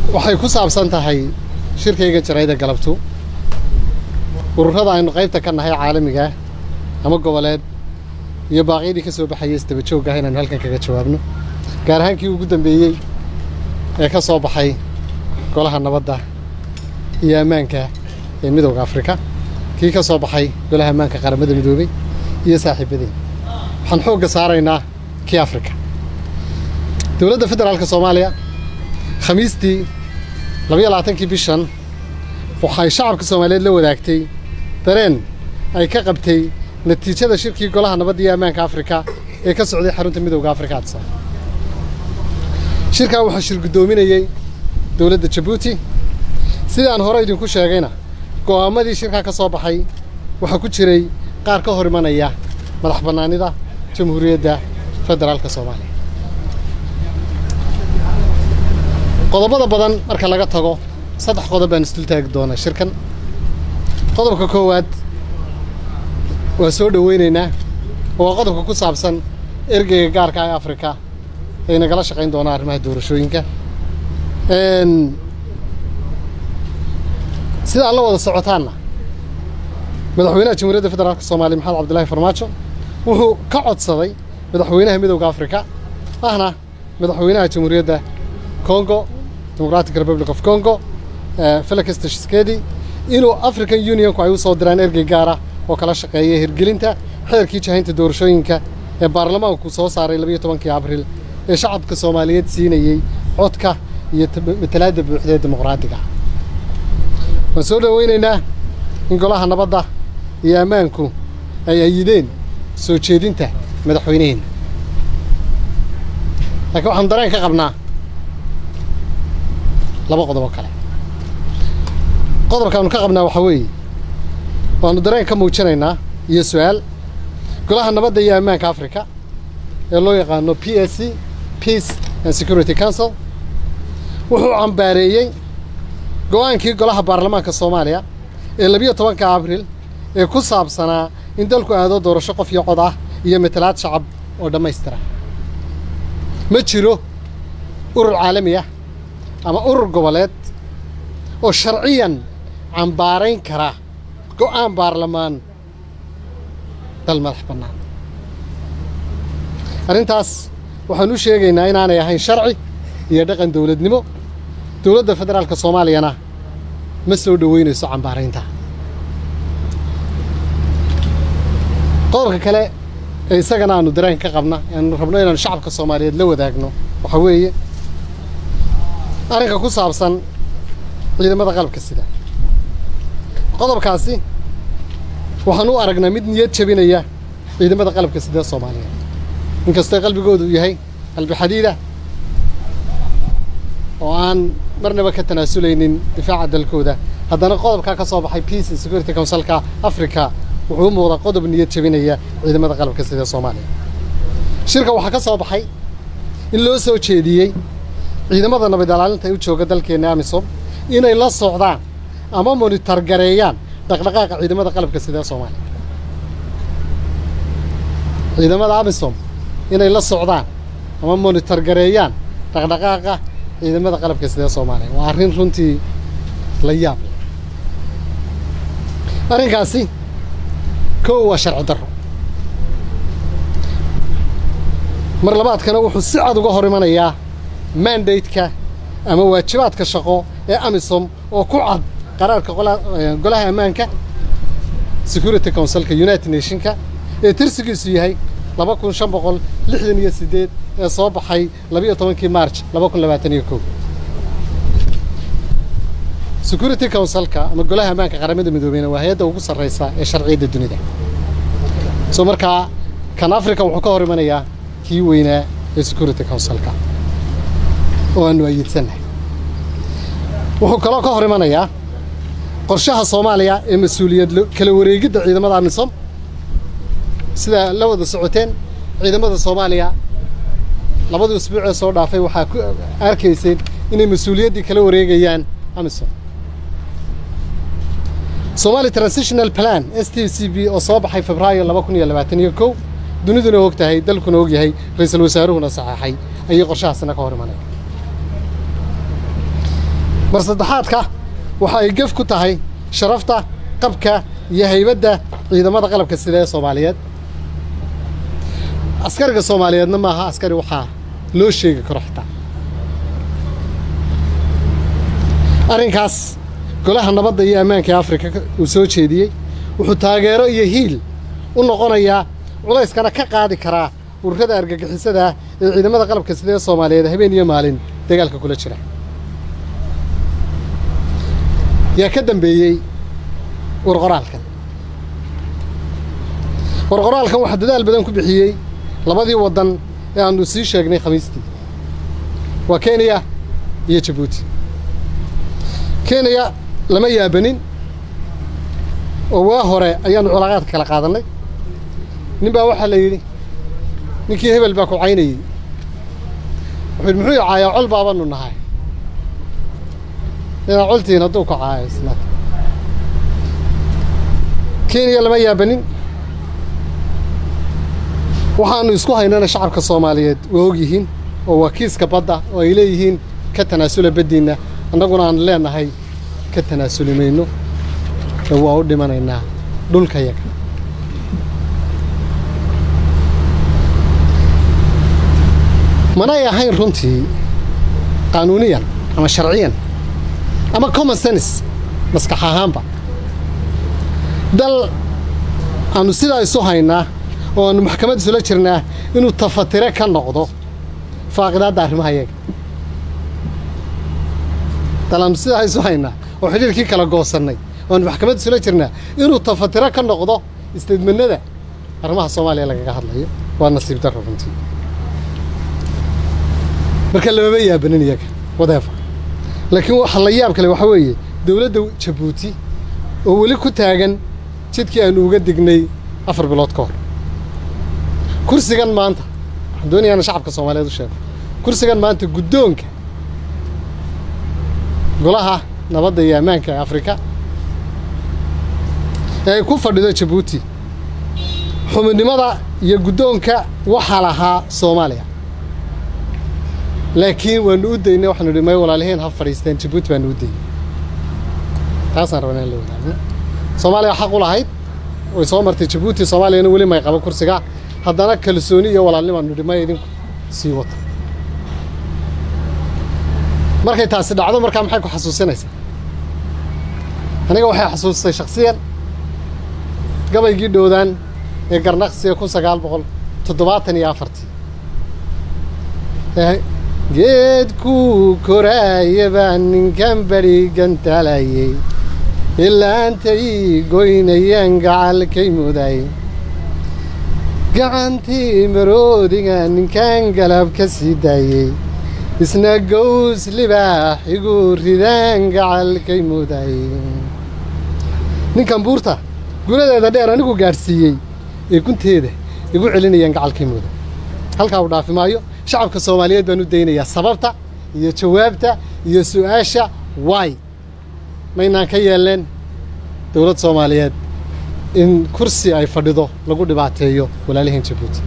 waxay ku saabsan tahay shirkayga jarayda galabtu ururada aynu qaybta ka nahay caalamigaah ama goboleed iyo baaqyadii ka soo baxayay isdaba joogah inaynu halkan kaga jawaabno gaar ahaan kii ugu dambeeyey ee ka soo baxay golaha nabadda iyo ammaanka ee midowda afrika kii ka soo baxay golaha ammaanka qaramada midoobey iyo saaxiibadeen waxaan xoogga saaraynaa kii afrika dowladda federaalka soomaaliya khamiistii labayo labaatankii bishan waxay shacabka soomaaliyeed la wadaagtay dareen ay ka qabtay natiijada shirkii golaha nabadda iyo ammaanka afrika ee ka socday xarunta midowda afrika adsa shirkaa waxaa shir guddoominayey dowladda jabuuti sidii aan hore idinku sheegayna go'aamadii shirkaa ka soo baxay waxaa ku jiray qaar ka hor imanaya madax bannaanida jamhuuriyadda federaalka soomaaliya qodobada badan marka laga tago saddex qodob baan isdul taagi doonaa shirkan qodobka koowaad waa soo dhoweynaynaa oo waa qodobka ku saabsan ergeyga gaarka ee afrika ay nagala shaqayn doonaa arrimaha doorashooyinka sida aad la wada socotaanna madaxweynaha jamhuuriyadda federaalka soomaaliya maxamed cabdillaahi farmaajo wuxuu ka codsaday madaxweynaha midowda afrika ahna madaxweynaha jamhuuriyadda congo democratic republic of congo felix tshisekedi inuu african unionku ay u soo diraan ergey gaara oo kala shaqeeya hirgelinta xeerkii jahaynta doorashooyinka ee baarlamaanku soo saaray labayo tobankii abriil ee shacabka soomaaliyeed siinayey codka iyo matalaadda buuxda ee dimuqraadiga waan soo dhoweynaynaa in golaha nabadda iyo ammaanku ay ayideen soo jeedinta madaxweyneheenna laakiin waxaanu dareen ka qabnaa laba qodob oo kale qodobkaanu ka qabnaa waxaa weeye waanu dareen ka muujinaynaa iyo su-aal golaha nabadda iyo ammaanka africa ee loo yaqaano p s c peace and security council wuxuu cambaareeyey go-aankii golaha baarlamaanka soomaaliya ee labiyo tobanka abriil ee ku saabsanaa in dalku aado doorasho qof iyo cod ah iyo matalaad shacab oo dhammaystira ma jiro urur caalami ah ama urur goboleed oo sharciyan cambaarayn kara go'aan baarlamaan dal madax bannaan arrintaas waxaan u sheegaynaa inaanay ahayn sharci iyo dhaqan dowladnimo dowladda federaalka soomaaliyana ma soo dhoweynayso cambaaraynta qodobka kale ee isagana aanu dareen ka qabna aanu rabno inaanu shacabka soomaaliyeed la wadaagno waxaa weeye arrinka ku saabsan ciidamada qalabka sida qodobkaasi waxaan u aragnaa mid niyad jabinaya ciidamada qalabka sida soomaaliyeed inkastoo qalbigoodu yahay qalbi xadiida oo aan marnaba ka tanaasulaynin difaaca dalkooda haddana qodobkaa ka soo baxay peace and security councilka africa wuxuu u muuqdaa qodob niyad jabinaya ciidamada qalabka sida soomaaliya shirka waxaa ka soo baxay in loo soo jeediyey ciidamada nabad ilaalinta ee u jooga dalkeenna amisom inay la socdaan ama monitor gareeyaan dhaqdhaqaaqa ciidamada qalabka sida soomaaliya ciidamada amisom inay la socdaan ama monitor gareeyaan dhaqdhaqaaqa ciidamada qalabka sida soomaaliya waa arrin runtii la yaab leh arrinkaasi kow waa sharci darro mar labaadkana wuxuu si cad uga hor imanayaa mandate-ka ama waajibaadka shaqo ee amisom oo ku cad qaraarka golaha ammaanka security councilka united nationka ee tirsigiisu yahay laba kun shan boqol lixdan iyo siddeed ee soo baxay labiyo tobankii march laba kun labaatan iyo kow security councilka ama golaha ammaanka qaramada midoobeyna waa hay-adda ugu sarraysa ee sharciyadda dunida soo markaa kan africa wuxuu ka hor imanayaa kii weynaa ee security councilka oo aanu ayiidsannahay wuxuu kaloo ka hor imanayaa qorshaha soomaaliya ee mas-uuliyad kala wareegidda ciidamada amisom sida la wada socoteen ciidamada soomaaliya labadii usbuuc ee soo dhaafay waxaa ku arkayseen inay mas-uuliyaddii kala wareegayaan amisom somali transitional plan s t c b oo soo baxay febraayo laba kun iyo labaatan iyo kow duniduna og tahay dalkuna og yahay ra-iisul wasaaruhuna saxeexay ayay qorshahaasina ka hor imanaya mar saddexaadka waxa ay gef ku tahay sharafta qabka iyo haybadda ciidamada qalabka sida ee soomaaliyeed askariga soomaaliyeedna maaha askari waxaa loo sheegi karo xitaa arrinkaas golaha nabadda iyo ammaanka ee afrika uu soo jeediyey wuxuu taageero iyo hiil u noqonayaa culayskana ka qaadi karaa ururada argagixisada ah ee ciidamada qalabka sida ee soomaaliyeed habeen iyo maalin dagaalka kula jira yaa ka dambeeyey warqoraalkan warqoraalkan waxaa dadaal badan ku bixiyey labadii waddan ee aanu sii sheegnay khamiistii waa kenya iyo jabuuti kenya lama yaabanin oo waa hore ayaannu culaaqaadka kala qaadannay nin baa waxaa la yidhi ninkii hebel baa ku caynayey wuxuu yidhi muxuu caayaa col baabanu nahay inaa coltihiin hadduu ku caayo isna kenya lama yaabanin waxaannu isku haynana shacabka soomaaliyeed waa og yihiin oo waa kiiska badda oo ay leeyihiin ka tanaasula baddiinna annaguna aan leenahay ka tanaasuli mayno ee waa u dhimanaynaa dhulka yaga manay ahayn runtii qaanuuniyan ama sharciyan ama common sense maskax ahaanba dal aanu sidaa isu haynaa oo aanu maxkamad isula jirnaa inuu tafatire ka noqdo faaqidaadda arrimaha yaga dal aanu sidaa isu haynaa oo xidhiirkii kala goosannay oo aanu maxkamad isula jirnaa inuu tafatiro ka noqdo isteedmanada arrimaha soomaaliya lagaga hadlayo waa nasiib darro runtii marka lamama yaabanin iyaga wadeefa laakiin waxa la yaab kale waxaa weeye dowladda jabuuti oo weli ku taagan jidkii aanu uga dignay afar bilood ka hor kursigan maanta waxaan doonayaa ina shacabka soomaaliyeed u sheego kursigan maanta guddoonka golaha nabadda iyo ammaanka ee afrika ee ay ku fadhido jabuuti xubinimada iyo guddoonka waxaa lahaa soomaaliya laakiin waanu u daynay waxaanu idhi may walaaliheen ha fadhiisteen jabuuti baanu u daynay taasaan rabnaa in la wadaagno soomaaliya xaq u lahayd way soo martay jabuuti soomaaliyana weli may qabo kursiga haddana kalsooni iyo walaalnimaanu idhi may idinku sii wata markay taasi dhacdo markaa maxay ku xasuusinaysaa aniga waxay xasuustay shaksiyan gabaygii dhowdaan ee garnaqsiga kun sagaal boqol toddobaatan iyo afartii geedkuu koraaya baa ninkan beri gantalayey ilaantay goynayaan gacalkay muday gacantii maroodiga ninkan galab ka sii daayey isna gows libaax igu ridaan gacalkay muday ninkan buurta gunadeeda dheer anigu gaadhsiiyey ee gunteeda igu celinayaan gacalkay muday halkaa uu dhaafi maayo shacabka soomaaliyeed baan u daynayaa sababta iyo jawaabta iyo su'aasha waay maynaan ka yeelleen dowlad soomaaliyeed in kursi ay fadhido lagu dhibaateeyo walaalihiin jabuuti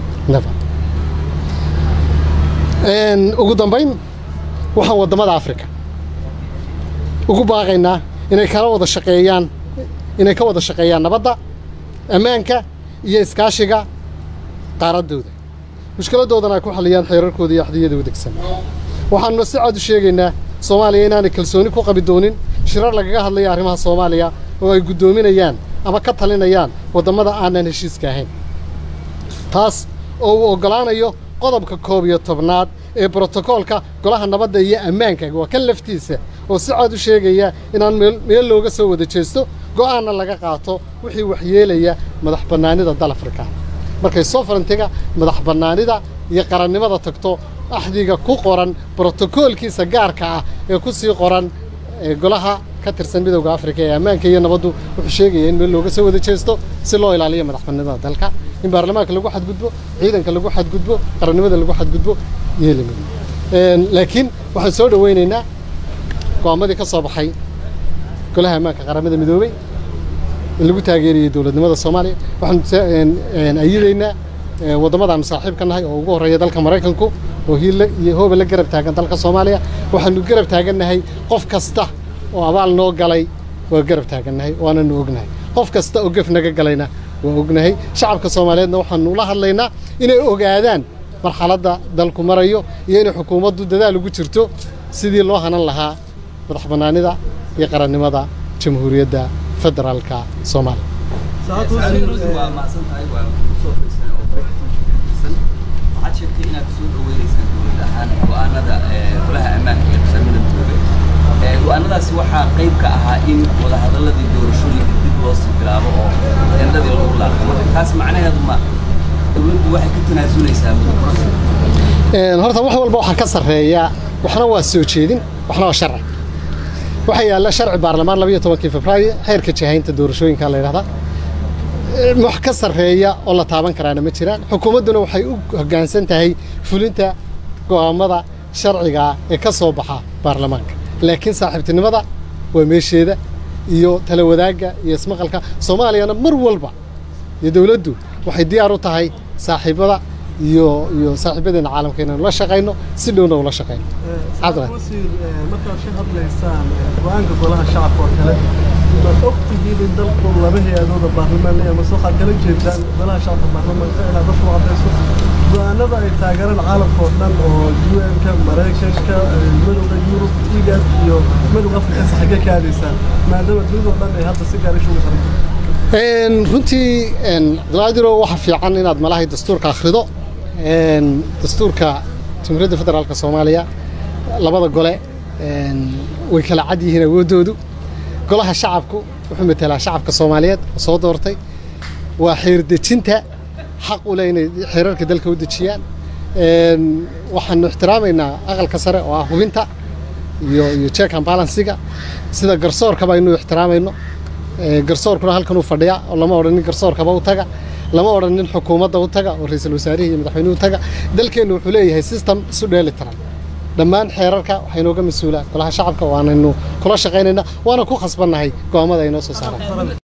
ugu dambayn waxaan waddamada afrika ugu baaqaynaa inay kala wada shaqeeyaan inay ka wada shaqeeyaan nabadda ammaanka iyo iskaashiga qaaraddooda mushkiladoodana ay ku xalliyaan xeerarkooda iyo axdiyada wadegsan waxaanuna si cad u sheegaynaa soomaaliya inaanay kalsooni ku qabi doonin shirar lagaga hadlaya arrimaha soomaaliya oo ay guddoominayaan ama ka talinayaan waddamada aanan heshiiska ahayn taas oo uu oggolaanayo qodobka koob iyo tobnaad ee brotokoolka golaha nabadda iyo ammaanka waa kan laftiisa oo si cad u sheegaya inaan meel looga soo wada jeesto go'aanna laga qaato wixii waxyeelaya madax bannaanida dal afrikaan markay sofarantiga madax bannaanida iyo qarannimada tagto axdiga ku qoran brotokoolkiisa gaarka ah ee ku sii qoran golaha ka tirsan midowda afrika ee ammaanka iyo nabaddu wuxuu sheegaya in meel looga soo wada jeesto si loo ilaaliyo madax bannaanida dalka in baarlamaanka lagu xadgudbo ciidanka lagu xadgudbo qarannimada lagu xadgudbo yeelima laakiin waxaan soo dhowaynaynaa go'aamadii ka soo baxay golaha ammaanka qaramada midoobey in lagu taageerayay dowladnimada soomaaliya waxaan ayidaynaa waddamadaanu saaxiib ka nahay oo ugu horreeya dalka maraykanku oo hiille iyo hooba la garab taagan dalka soomaaliya waxaanu garab taagannahay qof kasta oo abaal noo galay waa garab taagannahay waananu ognahay qof kasta oo gef naga galayna waa ognahay shacabka soomaaliyeedna waxaanu la hadlaynaa inay ogaadaan marxaladda dalku marayo iyo inay xukuumaddu dadaal ugu jirto sidii loo hanan lahaa madax bannaanida iyo qarannimada jamhuuriyadda federaalka soomaaliya waa mahadsan tahay waa kusoo faysan oo waxaad sheegtay inaad soo dhaweynaysaa dowlad ahaan go-aanada golaha ammaanka ee qasamada midoobay go-aanadaasi waxaa qayb ka ahaa in wadahadaladii doorashooyinka dib loo sii bilaabo oo tendadii lagu laaqo marka taas macnaheedu ma dowladdu waxay ka tanaasuleysaa muddo horta wax walba waxaa ka sarreeya waxna waa soo jeedin waxna waa sharci waxaa yaalla sharci baarlamaan labayo tobankii februaayo xeerka jahaynta doorashooyinka la yidhahdaa wax ka sarreeya oo la taaban karaana ma jiraan xukuumadduna waxay u hoggaansan tahay fulinta go'aammada sharcigaa ee ka soo baxa baarlamaanka laakiin saaxiibtinimada waa meesheeda iyo tala wadaagga iyo ismaqalka soomaaliyana mar walba iyo dowladdu waxay diyaar u tahay saaxiibada iyo iyo saaxiibadeena caalamka inaanu la shaqayno si dhowna ula shaqayno wasiir markaad ka hadlaysaan go-aanka golaha shacabka oo kale maad ogtihiin in dalku laba hay-adooda baarlamaan ama se waxaad kala jeedaan golaha shacabka baarlamaanka inaad dadku cadayso go-aanada ay taageeraan caalamka oo dhan oo un-ka maraykanka madowga yurub igad iyo madowga afrikasa xaggee ka aadaysaan maadaama dunidao dhan ay hadda si gaar ishugu xiran runtii cabdilqaadiro waxa fiican inaad malahay dastuurka akhrido dastuurka jamhuuriyadda federaalka soomaaliya labada gole way kala cad yihiin awooddoodu golaha shacabku wuxuu matelaa shacabka soomaaliyeed oo soo doortay waa xeerdejinta xaq u leh inay xeerarka dalka u dejiyaan waxaanu ixtiraamaynaa aqalka sare oo ah hubinta iyo iyo check and balansiga sida garsoorkaba inuu ixtiraamayno garsoorkuna halkan uu fadhiya oo lama odhanin garsoorkaba u taga lama odhanin xukuumadda u taga oo ra-iisul wasaarihii iyo madaxweynuhu taga dalkeennu wuxuu leeyahay system isu dheeli tiran dhammaan xeerarka waxaa inooga mas-uula golaha shacabka waanaynu kula shaqaynaynaa waana ku khasbannahay go'aamada ay noo soo saaraan